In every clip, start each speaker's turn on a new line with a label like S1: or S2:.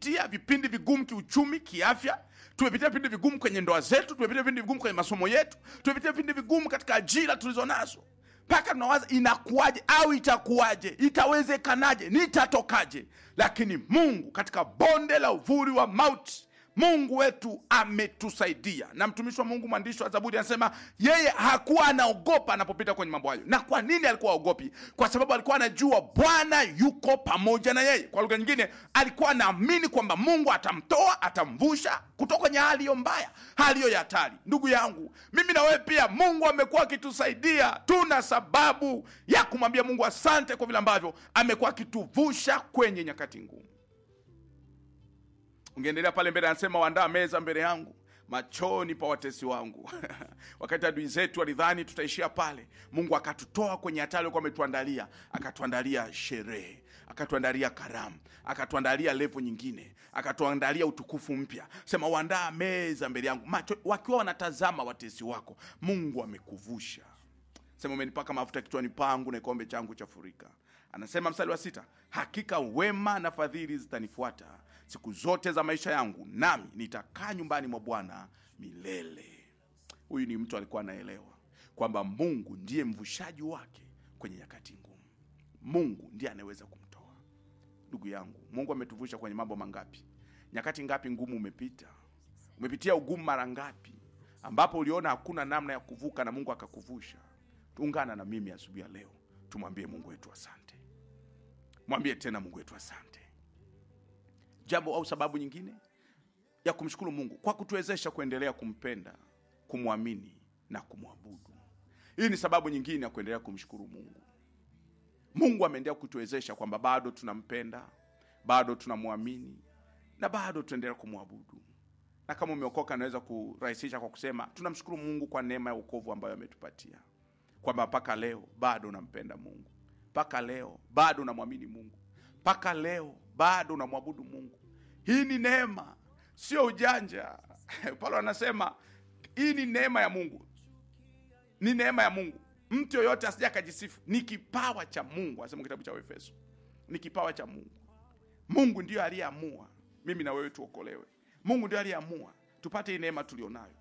S1: tumepitia vipindi vigumu kiuchumi kiafya tumepitia vipindi vigumu kwenye ndoa zetu tumepitia vipindi vigumu kwenye masomo yetu tumepitia vipindi vigumu katika ajira tulizo nazo mpaka tunawaza inakuwaje au itakuwaje itawezekanaje nitatokaje lakini mungu katika bonde la uvuli wa mauti mungu wetu ametusaidia na mtumishi wa mungu mwandishi wa zaburi anasema yeye hakuwa anaogopa anapopita kwenye mambo hayo na kwa nini alikuwa aogopi kwa sababu alikuwa anajua bwana yuko pamoja na yeye kwa lugha nyingine alikuwa anaamini kwamba mungu atamtoa atamvusha kutoka kwenye hali hiyo mbaya hali hiyo ya hatari ndugu yangu mimi na wewe pia mungu amekuwa akitusaidia tuna sababu ya kumwambia mungu asante kwa vile ambavyo amekuwa akituvusha kwenye nyakati ngumu ungeendelea pale mbele anasema waandaa meza mbele yangu machoni pa watesi wangu wakati adui zetu walidhani tutaishia pale mungu akatutoa kwenye hatari alikuwa ametuandalia akatuandalia sherehe akatuandalia karamu akatuandalia levo nyingine akatuandalia utukufu mpya sema waandaa meza mbele yangu macho wakiwa wanatazama watesi wako mungu amekuvusha sema umenipaka mafuta kichwani pangu na kikombe changu chafurika anasema mstari wa sita hakika wema na fadhili zitanifuata siku zote za maisha yangu nami nitakaa nyumbani mwa bwana milele huyu ni mtu alikuwa anaelewa kwamba mungu ndiye mvushaji wake kwenye nyakati ngumu mungu ndiye anayeweza kumtoa ndugu yangu mungu ametuvusha kwenye mambo mangapi nyakati ngapi ngumu umepita umepitia ugumu mara ngapi ambapo uliona hakuna namna ya kuvuka na mungu akakuvusha ungana na mimi asubuhi ya leo tumwambie mungu wetu asante mwambie tena mungu wetu asante jambo au sababu nyingine ya kumshukuru mungu kwa kutuwezesha kuendelea kumpenda kumwamini na kumwabudu hii ni sababu nyingine ya kuendelea kumshukuru mungu mungu ameendelea kutuwezesha kwamba bado tunampenda bado tunamwamini na bado tunaendelea kumwabudu na kama umeokoka naweza kurahisisha kwa kusema tunamshukuru mungu kwa neema ya ukovu ambayo ametupatia kwamba mpaka leo bado unampenda mungu mpaka leo bado unamwamini mungu mpaka leo bado unamwabudu mungu hii ni neema sio ujanja paulo anasema hii ni neema ya mungu ni neema ya mungu mtu yoyote asija akajisifu ni kipawa cha mungu anasema kitabu cha efeso ni kipawa cha mungu mungu ndiyo aliyeamua mimi na wewe tuokolewe mungu ndio aliyeamua tupate hii neema tulionayo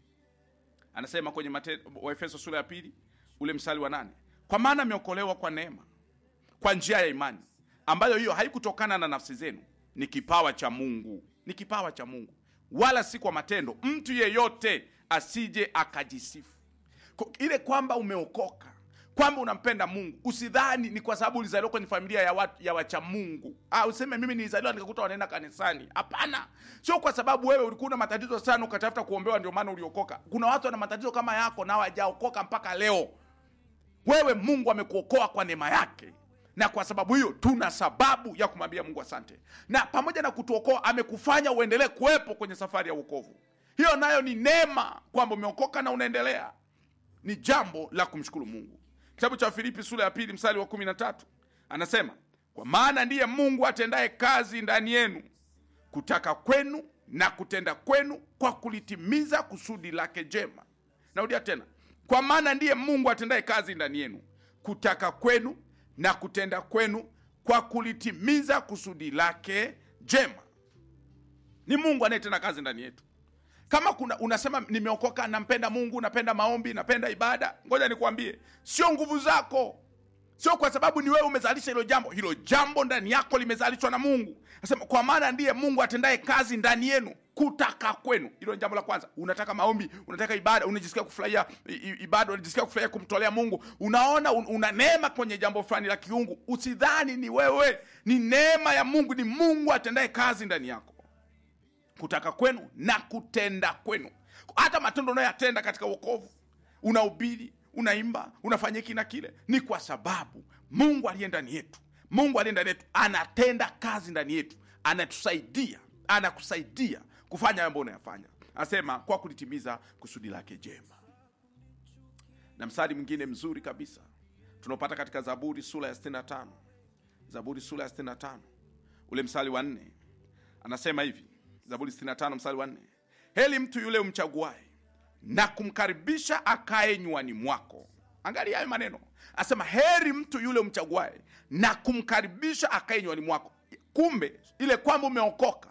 S1: anasema kwenye Mate- waefeso sura ya pili ule msali wa nane kwa maana ameokolewa kwa neema kwa njia ya imani ambayo hiyo haikutokana na nafsi zenu ni kipawa cha mungu ni kipawa cha mungu wala si kwa matendo mtu yeyote asije akajisifu Ko- ile kwamba umeokoka kwamba unampenda mungu usidhani ni kwa sababu ulizaliwa kwenye familia ya, watu, ya wacha mungu ah, useme mimi nilizaliwa nikakuta wanaenda kanisani hapana sio kwa sababu wewe ulikuwa na matatizo sana ukatafuta kuombewa ndio maana uliokoka kuna watu wana matatizo kama yako na hawajaokoka mpaka leo wewe mungu amekuokoa kwa neema yake na kwa sababu hiyo tuna sababu ya kumwambia mungu asante na pamoja na kutuokoa amekufanya uendelee kuwepo kwenye safari ya uokovu hiyo nayo ni neema kwamba umeokoka na unaendelea ni jambo la kumshukuru mungu kitabu cha filipi sura ya pili mstari wa kumi na tatu anasema kwa maana ndiye mungu atendaye kazi ndani yenu kutaka kwenu na kutenda kwenu kwa kulitimiza kusudi lake jema narudia tena kwa maana ndiye mungu atendaye kazi ndani yenu kutaka kwenu na kutenda kwenu kwa kulitimiza kusudi lake jema ni mungu anayetenda kazi ndani yetu kama kuna unasema nimeokoka nampenda mungu napenda maombi napenda ibada ngoja nikwambie sio nguvu zako sio kwa sababu ni wewe umezalisha hilo jambo hilo jambo ndani yako limezalishwa na mungu nasema kwa maana ndiye mungu atendaye kazi ndani yenu kutaka kwenu hilo ni jambo la kwanza unataka maombi unataka ibada unajisikia kufurahia i- i- ibada unajisikia kufurahia kumtolea mungu unaona un, una neema kwenye jambo fulani la kiungu usidhani ni wewe ni neema ya mungu ni mungu atendaye kazi ndani yako kutaka kwenu na kutenda kwenu hata matendo unayoyatenda katika uokovu unahubiri unaimba unafanya hiki na kile ni kwa sababu mungu aliye ndani yetu mungu aliye ndani yetu anatenda kazi ndani yetu anatusaidia anakusaidia kufanya mambo unayofanya anasema kwa kulitimiza kusudi lake jema na mstari mwingine mzuri kabisa tunaopata katika zaburi sura ya 65 zaburi sura ya 65 ule mstari wa nne anasema hivi zaburi 65 mstari wa nne heli mtu yule umchaguae na kumkaribisha akae nywani mwako angalia hayo maneno asema heri mtu yule umchaguae na kumkaribisha akae nywani mwako kumbe ile kwamba umeokoka